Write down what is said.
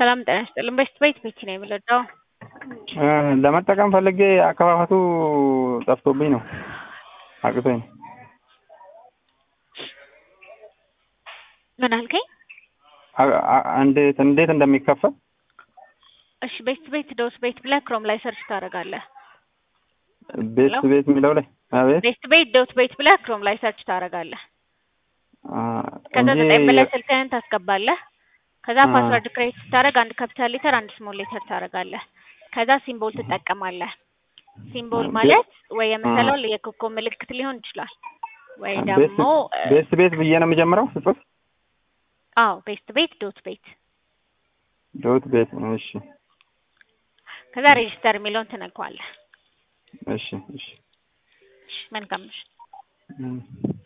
ሰላም ጤና ይስጥልን። በሽት ቤት ቤት ነው የምለዳው ለመጠቀም ፈልጌ አከፋፈቱ ጠፍቶብኝ ነው አቅቶኝ ነው። ምን አልከኝ? አ- አ- እንዴት እንዴት እንደሚከፈል እሺ ቤስት ቤት ዶት ቤት ብለህ ክሮም ላይ ሰርች ታደርጋለህ። ቤት ሄሎ? ቤት የሚለው ላይ አቤት ቤስት ቤት ዶት ቤት ብለህ ክሮም ላይ ሰርች ታደርጋለህ። አ፣ ከዛ እንጂ ዘጠኝ ብለህ ስልክህን ታስገባለህ። ከዛ አ። ፓስወርድ ክሬት ስታደርግ አንድ ካፒታል ሌተር አንድ ስሞል ሌተር ታደርጋለህ። ከዛ ሲምቦል ትጠቀማለህ። ሲምቦል ቤ- ማለት ወይ የምትለው የኮከብ ምልክት ሊሆን ይችላል ወይ ቤት ደግሞ ቤት ቤት ብዬ ነው የምጀምረው ስጽፍ አዎ ቤስት ቤት ዶት ቤት ዶት ቤት እሺ ከዛ ሬጂስተር የሚለውን ትነካዋለህ። እሺ እሺ እሺ መልካም ምሽት። እም።